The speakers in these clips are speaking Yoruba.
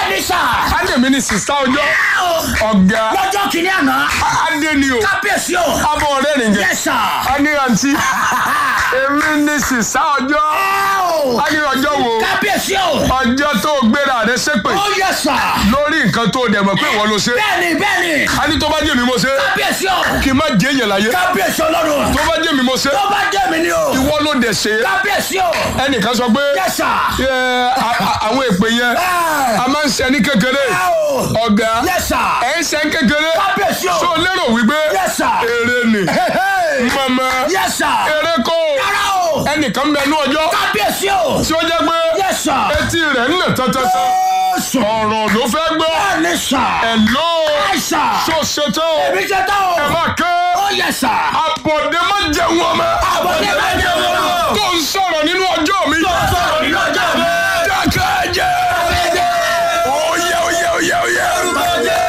Bẹ́ẹ̀ni sà. ádèmí ni sista ọjọ́ Ẹ o. ọ̀gá Lọ́jọ́ kìíní àná. adé ni o Kábíyèsí o. abọ́ ọ̀rẹ́ nìjẹ́ Yes sà. a ní àǹtí èmi ni sista ọjọ́ Ẹ o. a ní ọjọ́ wo Kábíyèsí o. ọjọ́ tó gbéra rẹ ṣépè Ó yẹ sà. lórí nǹkan tó dẹ̀ mọ̀ pé ìwọ ló ṣe Bẹ́ẹ̀ni bẹ́ẹ̀ni. a ní tó bá jẹ́ mi mo ṣe Kábíyèsí o. kí n má jẹ́ èèyàn láyé Kábíyèsí ọlọ́run. tó bá jẹ́ mi mo ṣe Tó bá jẹ́ mi ni o. ìwọ ló dẹ̀ ṣe Kábíyèsí o. ẹnìkan sọ pé Yes sà. ẹ, a- a- àwọn èpè yẹn Ẹ a máa ń ṣe ní kékeré o. ọ̀gá Yes sà. ẹ̀ ń ṣe ní kékeré Kábíyèsí o. tó lérò wípé Yes sà. eré ni mọ̀mọ́ Yes sà. eré kọ́ Rárá o. ẹnìkan bẹ ní ọjọ́ Kábíyèsí o. tí ó jẹ́ pé Yes sà. etí rẹ̀ ń nà tọ́tọ́tọ́ Jésù. ọ̀rọ̀ ló fẹ́ gbọ́ Bẹ́ẹ̀ni sà. ẹ̀ ló Àìsà. tó ṣetán Èmi ṣe tán o. ẹ má ké Ó yẹ sà. àbọ̀dé má jẹun ọmọ Àbọ̀dé má jẹun ọmọ. tó ń sọ̀rọ̀ nínú ọjọ́ mi Sọ̀rọ̀ nínú ọjọ́ mi. dákẹ́ jẹ́ oyè oyè oyè oyè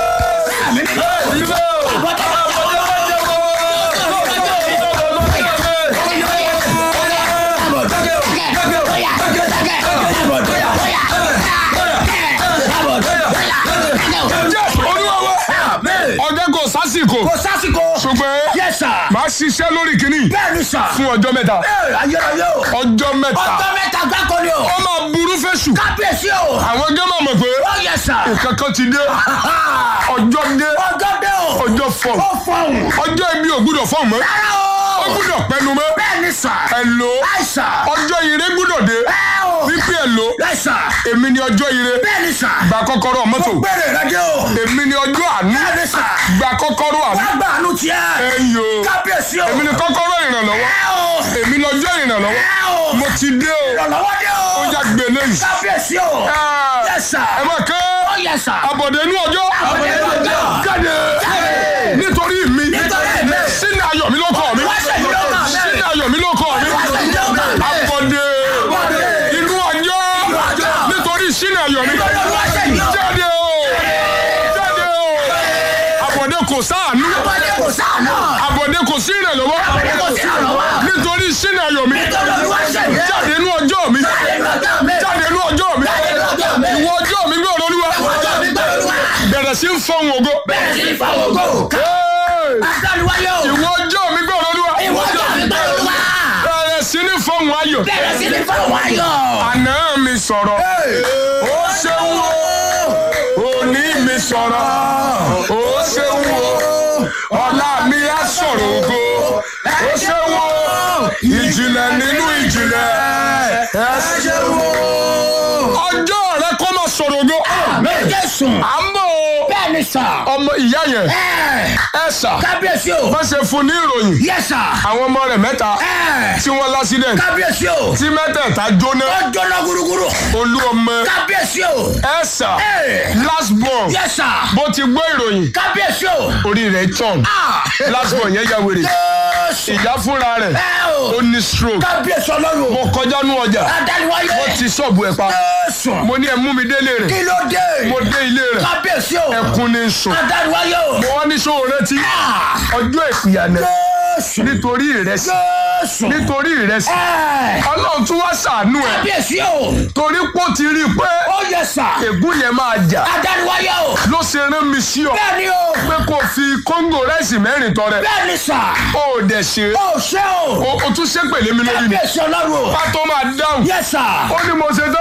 jẹ́ olúwa wa ọjọ́ kò sásìkò Kò sásìkò. ṣùgbọ́n Yes sir. màá ṣiṣẹ́ lórí kìíní Bẹ́ẹ̀ni sà. fún ọjọ́ mẹ́ta Ee, ayérayé o. ọjọ́ mẹ́ta Ọjọ́ mẹ́ta gbáko ni o. ó máa burú fẹ́ṣù Kábíyèsí o. àwọn ẹgbẹ́ máa mọ̀ pé Ó yẹ sà. nǹkan kan ti dé ọjọ́ dé Ọjọ́ dé o. ọjọ́ fọ̀ Ó fọ̀hún. ọjọ́ ibi ò gbúdọ̀ fọ̀ mọ́ Rárá ó o. gbúdọ̀ pẹnu mọ́ Bẹ́ẹ̀ni sà. ẹ lò ó Àìsà. ọjọ́ ire gbúdọ̀ dé Ẹ o. wípé ẹ lò ó Àìsà. èmi ni ọjọ́ ire Bẹ́ẹ̀ni sà. gba kọ́kọ́rọ́ mọ́tò Gbèrè rẹ dé o. èmi ni ọjọ́ àánú Bẹ́ẹ̀ni sà. gba kọ́kọ́rọ́ àánú Wá gbà àánú tiẹ̀. ẹ yò ó Kábíyèsí o. èmi ni kọ́kọ́rọ́ ìrànlọ́wọ́ Ẹ o. èmi ni ọjọ́ ìrànlọ́wọ́ Ẹ o. mo ti dé o Ìrànlọ́wọ́ dé o. ó yá gbélé yìí Kábíyèsí o. ẹ Yes sir. ẹ má ké Ó yẹ sà. àbọ̀dé inú ọjọ́ Àbọ̀dé inú ọjọ́. jáde nítorí mi Nítorí mi. sínú ayọ̀ mi ló kọ́ mi Wá ṣèyí ló kàn mí. sínú ayọ̀ mi ló kọ́ mi Wá ṣèyí ló kàn mí. àbọ̀dé Àbọ̀dé. inú ọjọ́ ọjọ́. nítorí sínú ayọ̀ mi Nítorí Olúwa ṣèyí o. jáde o jáde o àbọ̀dé kò sáànú Àbọ̀dé kò sáànà. àbọ̀dé kò sí ìrànlọ́wọ́ Àbọ̀dé kò sí ìrànlọ́wọ́. nítorí sínú ayọ̀ mi Nítorí Olúwa ṣèyí. jáde inú ọjọ́ mi Jáde inú ọjọ́ mi. jáde inú ọjọ́ mi Jáde inú ọjọ́ mi. ìwọ ọjọ́ mi gbé ọ̀rọ̀ olúwa Ọjọ́ mi gbé Olúwa. bẹ̀rẹ̀ sí ń fọ́hùn ògo Bẹ́ẹ̀ sí ìfọwọ́ gbò. Hey! Adániwáyé o. ìwọ ọjọ́ mi gbé ọ̀rọ̀ olúwa Ìwọ ọjọ́ mi gbé Olúwa. bẹ̀rẹ̀ sí ní fọ́hùn ayọ̀ Bẹ̀rẹ̀ sí ní fọwọ́ ayọ̀. àná mi sọ̀rọ̀ ó ṣeun o òní mi sọ̀rọ̀ ó ṣeun o ọ̀la mi á sọ̀rọ̀ ògo ó ṣeun o ìjìnlẹ̀ nínú ìjìnlẹ̀ ẹ ṣeun o ọjọ́ rẹ kó máa sọ̀rọ̀ ògo Jésù. à ń bọ̀ o Bẹ́ẹ̀ni sà. ọmọ ìyá yẹn Ẹ ẹ sà kábíyèsí o. bá ṣe fún ní ìròyìn Yẹ sà. àwọn ọmọ rẹ̀ mẹ́ta Ẹ tí wọ́n lásìdẹ̀ntì kábíyèsí o. tí mẹ́tẹ̀ẹ̀ta jóná Ó jóná gúrúgúrú. olú ọmọ Kábíyèsí o. ẹ sà Ẹ last born yẹ sà. bó ti gbọ́ ìròyìn Kábíyèsí o. orí rẹ̀ tàn Ah. last born yẹn ya wèrè Jésù. ìyá fúnra rẹ̀ Ẹ o. ó ní stroke Kábíyèsí ọlọ́run. mo kọjá nú ọjà Adániwáyé. wọ́n ti ṣọ́ọ̀bù ẹ̀ pa Jésù. mo ní ẹ mú mi délé rẹ̀ Kí ló dé? mo dé ilé rẹ̀ Kábíyèsí o. ẹkún ní sùn Adániwáyé o. mo wá ní sóò rántí Ah. ọjọ́ ìpìyànà Jésù. nítorí ìrẹsì Jésù. nítorí ìrẹsì Ẹ ọlọ́run tún wá ṣàánú ẹ̀ kábíyèsí o. torí pọ́ ti rí i pé Ó yẹ sà. ègún yẹn máa jà Adániwáyé o. ló ṣe rán mi sí ọ Bẹ́ẹ̀ni o. pé kò fi kóńgò rẹ́sì mẹ́rin tọrẹ Bẹ́ẹ̀ni sà. ó dẹ̀ ṣe Ó ṣé o. o o tún ṣépè lé mi lórí ni Kábíyèsí ọlọ́run o. bá tó máa dáhùn Yẹ sà. ó ní mo ṣe tó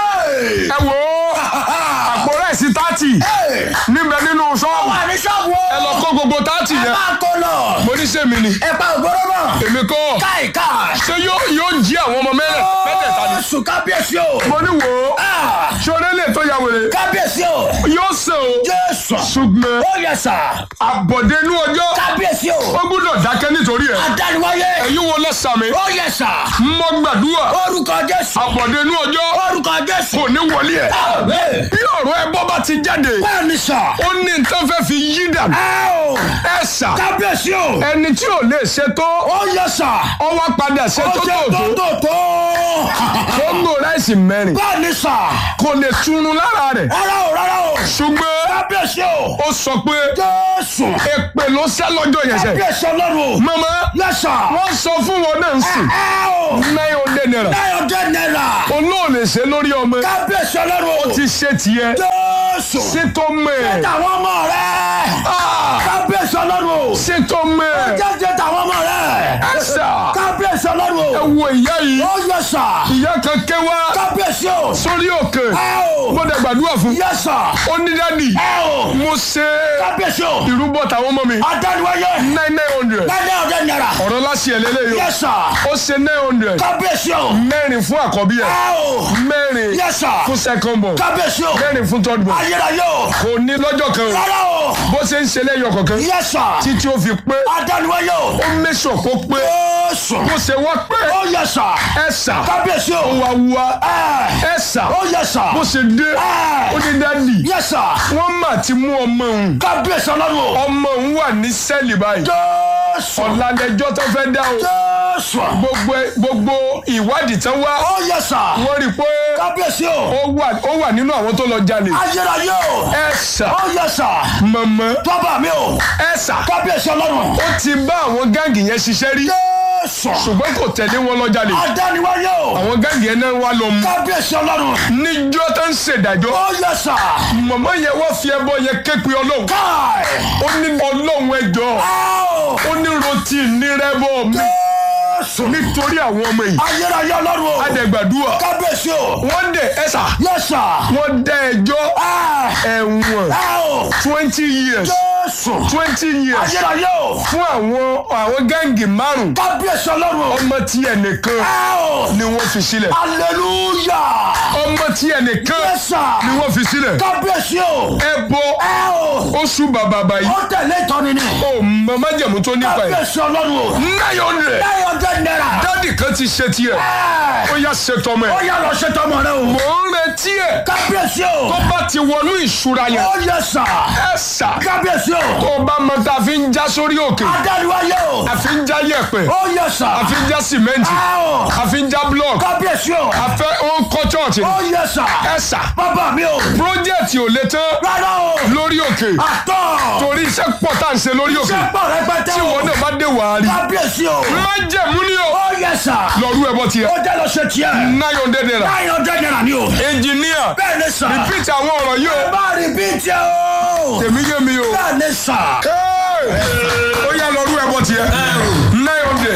o ẹ wò ó àpò rẹ́sì tátì níbẹ̀ nínú ṣọ́ọ̀bù Wà ní ṣọ́ọ̀bù o. ẹ lọ kó gbogbo tátì Ẹ yẹn máa kó lọ. mo ní sèmi ni Ẹ pa ògbóró náà. èmi kọ́ Káì káì. ṣé yóò yóò jí àwọn ọmọ mẹ́rẹ̀ mẹ́tẹ̀ẹ̀ta ni Jésù kábíyèsí o. mo ní wò ó Ah, ṣọlẹ́ lè tó ya wèrè Kábíyèsí o. yóò ṣe o Jésù. ṣùgbọ́n Ó yẹ sà. àbọ̀dé inú ọjọ́ Kábíyèsí o. ó gbúdọ̀ dákẹ́ nítorí ẹ̀ Adániwáyé. ẹ̀yin wo lẹ́sàmì Ó yẹ sà. mọ́ gbàdúrà Orúkọ Jésù. àbọ̀dé inú ọjọ́ Orúkọ Jésù. kò ní wọlé ẹ̀ Àmín. bí ọ̀rọ̀ ẹ bọ́ bá ti jáde Bẹ́ẹ̀ni sà. ó ní nǹkan fẹ́ fi yí dànù Ẹ o. ẹ sà Kábíyèsí o. ẹni tí ò lè ṣe tó Ó yẹ sà. ọ wá padà ṣe Ó tó jẹ́ tó tó tó tó. tó ń gbò ráìsì mẹ́rin Bẹ́ẹ̀ni sà. kò lè túnú lára rẹ̀ Rárá o rárá o. ṣùgbọ́n kábíyèsí o. ó sọ pé jésù. èpè ló sẹ́ lọ́jọ́ yẹn sẹ́. kábíyèsí ọlọ́run. mama yẹ́sà. wọ́n sọ fún wọn náà ń sìn ẹ o. nine hundred naira nine hundred naira. olóòlè ṣe lórí ọmọ kábíyèsí ọlọ́run. ti ṣe tiẹ̀ jésù. ṣètò mẹ́ tàwọn ọmọ rẹ̀. kábíyèsí ọlọ́run. ṣètò mẹ́ jẹ́jẹ́ tàwọn ọmọ rẹ̀. ẹ̀sà kábíyèsí ẹ ọlọ́run. wo ìyá yìí ó yẹ́sà. ìyá kan ké wá kábíyèsí o. sórí òkè ẹ o. mo dẹ̀ gbàdúrà fún yẹ́sà. ó ní dádì ẹ o. mo ṣe kábíyèsí o. ìrúbọ tàwọn ọmọ mi adániwáyé. nine nine hundred nine hundred naira. ọ̀rọ̀ láti ẹ̀ lélẹ́yìí yẹ́sà. ó ṣe nine hundred kábíyèsí o. mẹ́rin fún àkọ́bí ẹ̀ ẹ o. mẹ́rin yẹ́sà. fún second born kábíyèsí o. mẹ́rin fún third born ayérayé o. kò ní lọ́jọ́ kan o rárá o. bó ṣe ń ṣe lẹ́yọ̀ kọ̀ọ̀kan yẹ́sà. títí ó fi pé adániwáyé o. ó mẹ́sọ̀ kó pé Jésù. bó ṣe wá pé ó yẹ́sà. ẹ̀sà kábíyèsí o. wà wá ẹ ẹ̀sà ó yẹ́sà. bó ṣe dé ó ní dádì yẹ́sà. wọ́n mà ti mú ọmọ òun kábíyèsí ọlọ́run o. ọmọ òun wà ní sẹ́ẹ̀lì báyìí Jésù. ọ̀làdẹjọ́ tó fẹ́ dá o Jésù. gbogbo gbogbo ìwádìí tán wá ó yẹ́sà. wọ́n rí i pé kábíyèsí o. ó wà ó wà nínú àwọn tó lọ jalè ayérayé o. ẹ̀sà ó yẹ́sà. mọ̀mọ́ bàbá mi o. ẹ̀sà kábíyèsí ọlọ́run. ó ti bá àwọn gáǹgì yẹn ṣiṣẹ́ rí Jésù. ṣùgbọ́n kò tẹ̀lé wọn lọ jalè adániwáyé o. àwọn gáǹgì yẹn náà wá lọ mú kábíyèsí ọlọ́run. níjọ́ tó ń ṣèdájọ́ ó yẹ́sà. mọ̀mọ́ yẹn wọ́n fi ẹbọ yẹn ké pe ọlọ́run káì. ó ní ọlọ́run ẹjọ́ Áò. ó ní rotí nírẹ́bọ̀ mi Jésù. nítorí àwọn ọmọ yìí ayérayé ọlọ́run o. adẹ̀gbàdúrà kábíyèsí o. wọ́n dẹ̀ ẹ̀sà yẹ́sà. wọ́n dá ẹjọ́ ẹ̀wọ̀n Áò. twenty years Jésù. twenty years ayérayé o. fún àwọn àwọn gáǹgì márùn kábíyèsí ọlọ́run o. ọmọ tí ẹnìkan Áò. ni wọ́n fi sílẹ̀ hallelujah. ọmọ tí ẹnìkan yẹ́sà. ni wọ́n fi sílẹ̀ kábíyèsí o. ẹbọ Áò. oṣù bàbà báyìí ó tẹ̀lé ìtọ́ni ni. ó mọ májẹ̀mú tó nípa ẹ̀ kábíyèsí ọlọ́run o. nine hundred nine hundred naira. dádì kan ti ṣe tiẹ̀ ó yá ṣe tọmọ ó ẹ̀ yà lọ ṣe tọmọ rẹ o. mò ń retí ẹ̀ kábíyèsí o. tó bá ti wọnú ìṣúra yẹn ó yẹ́sà. ẹ̀ sà kábíyèsí o. tó bá mọ tá a fi ń já sórí òkè adániwáyé o. a fi ń já yẹ̀pẹ̀ ó yẹ́sà. a fi ń já sìmẹ́ǹtì Áò. a fi ń já blọọkì kábíyèsí o. a fẹ́ ó ń kọ́ chọ́ọ̀chì ó yẹ́sà. ẹ̀ sà bàbá mi o. pírójẹ́tì ò lè tán rárá o. lórí òkè àtọ̀. torí iṣẹ́ pọ̀ tá à ń ṣe lórí òkè ṣé pọ̀ rẹpẹtẹ tí o. wọn náà bá dé wàá rí kábíyèsí o. májẹ̀mú ni o ó yẹ́sà. lọ́rú ẹbọ tiẹ̀ ó jẹ́ lọ ṣe tiẹ̀. nine hundred naira nine hundred naira ni o. engineer bẹ́ẹ̀ ni sà. repeat àwọn ọ̀rọ̀ yìí o bá rí bí tiẹ̀ o. tèmi yé mi o bẹ́ẹ̀ ni sà. Hey! ó yá lọ́rú ẹbọ tiẹ̀ nine hundred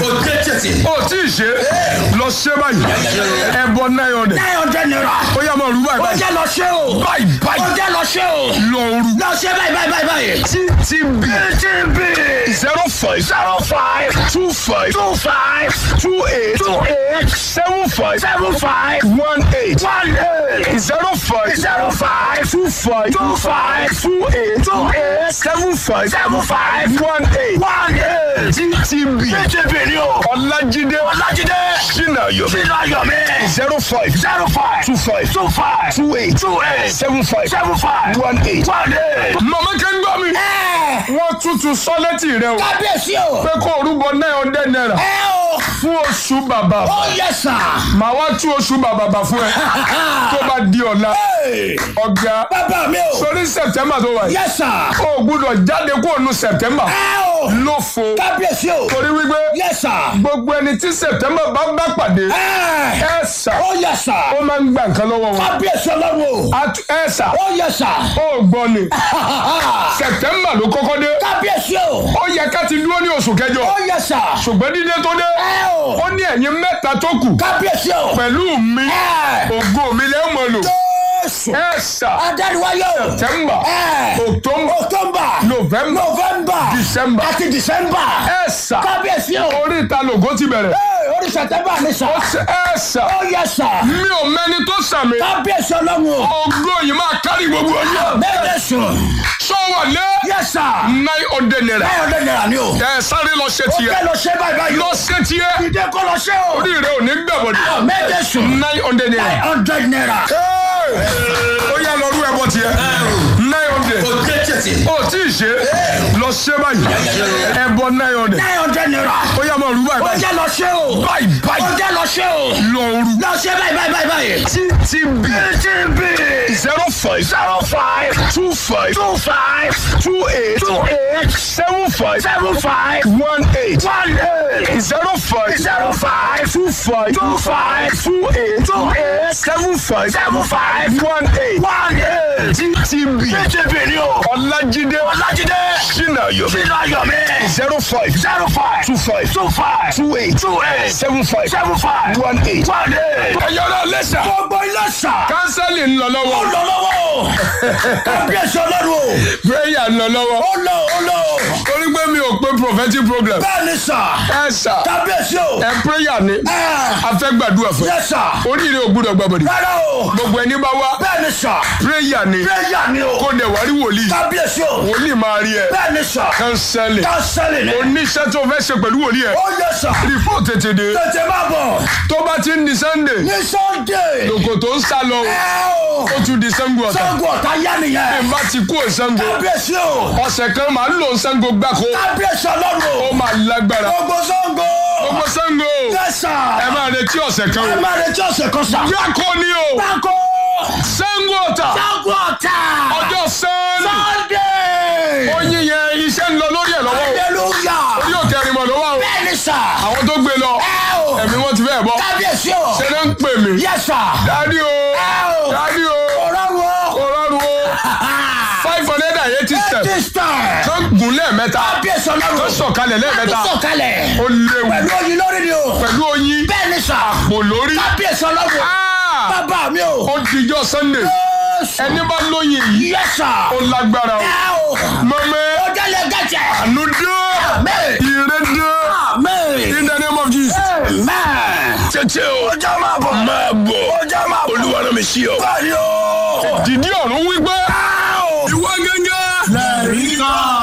ó tí ì ṣe lọ ṣe báyìí ẹbọ nine hundred nine hundred naira. ó yá máa rú báyìí ó báyìí jẹ́ lọ ṣe o. báyìí ó báyìí jẹ́ lọ ṣe o. lọ rú lọ ṣe báyìí báyìí báyìí báyìí. ttb TTB zero five zero five two five two five two eight two eight seven five seven five one eight one eight zero five zero five two five two five two eight two eight seven five seven five one eight one eight. ttb TTB ni o. ọlájídé Ọlájídé sinayomi sínú ayọ̀ mi zero five zero five two five two five two eight two eight seven five seven five one eight. one eight. mọ̀mọ́ kẹ́ ń gbọ́ mi. Ẹ wọ́n tútù sọ́lẹ́tì rẹ o kábíyèsí o. pé kó o rúbọ nine hundred naira Ẹ o. fún oṣù bàbà Ó yẹ sà. màá wá tú oṣù bàbà bà fún ẹ tó bá di ọ̀la Hey, ọ̀gá Bàbá mi o. sórí september tó wà yìí Yẹ sà. o gbúdọ̀ jáde kó o nu september Ẹ o. ló fo Kábíyèsí o. torí wípé Yẹ sà. gbogbo ẹni tí september bá bá pàdé Ẹ. ẹ sà Ó yẹ sà. ó máa ń gba nǹkan lọ́wọ́ wọn Kábíyèsí ọlọ́run o. At- ẹ sà Ó yẹ sà. ó gbọ́ ni september ló kọ́kọ́ dé Kábíyèsí o. ó yẹ ká ti dúró ní oṣù kẹjọ Ó yẹ sà. ṣùgbọ́n dídé tó dé Ẹ o. ó ní ẹ̀yin mẹ́ta tó kù Kábíyèsí o. pẹ̀lú mi Ẹ. ògo mi lẹ́ mọ̀ lò Jésù. ẹ sà Adániwáyé o. september Ẹ. october October. november November. December. Àti December. ẹ sà Kábíyèsí o. orí ìta lògó ti bẹ̀rẹ̀ Ee, Orí September ni sà. ẹ sà Ó yẹ sà. mi ò mẹ́ni tó sàmì Kábíyèsí ọlọ́run o. ògo yìí máa kárí gbogbo ọjọ́ Bẹ́ẹ̀ sùn. sọ wà lé Yẹ sà. nine hundred naira Báyọ̀ ọdẹ nira ni o. ẹ sáré lọ ṣe Ó tiẹ̀ fẹ́ lọ ṣe báyìí báyìí. lọ ṣe tiẹ̀ Ìdè kọ́ lọ ṣe o. orí rẹ ò ní gbẹ̀bọ̀dẹ̀ Méje sùn. nine hundred naira. Nine hundred naira. ó yá lọ rú ẹbọ tiẹ̀ nine hundred ó tí ì ṣe lọ ṣe báyìí ẹbọ nine hundred Nine hundred naira. ó yá máa rú báyìí Ó báyìí jẹ́ lọ ṣe o. báyìí Ó báyìí jẹ́ lọ ṣe o. lọ rú Lọ ṣe báyìí báyìí báyìí báyìí. ttb TTB. zero five zero five two five two five two eight two eight seven five seven five one eight one eight zero five zero five two five two five two eight two eight seven five seven five one eight one eight. ttb TTB ni o. ọlájídé Ọlájídé. sinayo Sínú ayọ̀ mi. zero five zero five two five two five two eight two eight seven five seven five one eight. one eight. ẹ̀yọ́rọ̀ lẹ́sà. Gbogbo ilé sà. kánsẹ́lì ń lọ Ó lọ́wọ́. lọ lọ́wọ́. Kábíyèsí ọlọ́run o. prayer ń lọ lọ́wọ́. Ó lọ ó lọ. torí pé mi ò pé prophetic program. Bẹ́ẹ̀ni sà. ẹ sà Kábíyèsí o. ẹ prayer ni Ẹ a fẹ́ gbàdúrà fún ẹ. yẹ sà. oríire ò gbúdọ̀ gbàbọ̀dì. Rárá o. gbogbo ẹni bá wá Bẹ́ẹ̀ni sà. prayer ni Péyà ni o. kó dẹ̀ wá rí wòlíì. Kábíyèsí o. wòlíì máa rí ẹ. Bẹ́ẹ̀ni sà. kánsẹ́lì. Kánsẹ́lì ni. oníṣẹ́ tó fẹ́ ṣe pẹ̀lú wòlíì ẹ. Ó yẹ sà. rìpọ́ọ̀ tètè dé. Tètè máa bọ̀. tó bá ti ń di sunday Ní Sunday. lòkò tó ń sá lọ Ẹ o. ó tún di sango ọ̀tá. Sango ọ̀tá yá nìyẹn. n bá ti kú òsango Kábíyèsí o. ọ̀sẹ̀ kan máa ń lò sango gbáko Kábíyèsí ọlọ́run ó o. máa lágbára. Gbogbo Sango. gbogbo sango Yẹ sà. ẹ máa retí ọ̀sẹ̀ kan Ẹ o. máa retí ọ̀sẹ̀ kan sà. gbáko ni o Báko. sango ọ̀tá Sango ọ̀tá. ọjọ́ sẹ́ẹ̀lì Sunday. oyin yẹn iṣẹ́ ń lọ lórí ẹ̀ lọ́wọ́ o Hallelujah. orí òkè ẹ̀rìmọ̀ ló wà o Bẹ́ẹ̀ni sà. àwọn tó gbé lọ Ẹ o. ẹ̀mí wọn ti fẹ́ bọ́ Kábíyèsí o. ṣe ló ń pè mí Yẹ sà. dádì o Ẹ o. dádì o Ọ̀rọ̀ wo. kò rọrùn o five hundred and eighty step This time. tó gùn lẹ́ẹ̀mẹ́ta Kábíyèsí ọlọ́run. tó sọ̀kalẹ̀ lẹ́ẹ̀mẹ́ta Tó sọ̀kalẹ̀. ó léwu Pẹ̀lú oyin lórí ni o. pẹ̀lú oyin Bẹ́ẹ̀ni sà. pò lórí Kábíyèsí ọlọ́run. Ah! Bàbá mi o. ó dijọ́ sunday Jésù. ẹni bá lóyin yìí Yes sir. ó lágbára o Ẹ o. mọ̀mẹ́ Ó jẹ́lẹ̀ gẹ̀jẹ̀. àánú dé Amen. ire dé Amen. in the name of jesus. Amen. tètè o Ó jẹ́ máa bọ̀. máa bọ̀ Ó jẹ́ máa bọ̀. olúwa náà mi sí ọ. Báyìí o. dìdí ọ̀run wípé Ẹ o. ìwọ gẹ́gẹ́ Lẹ́rìí kan.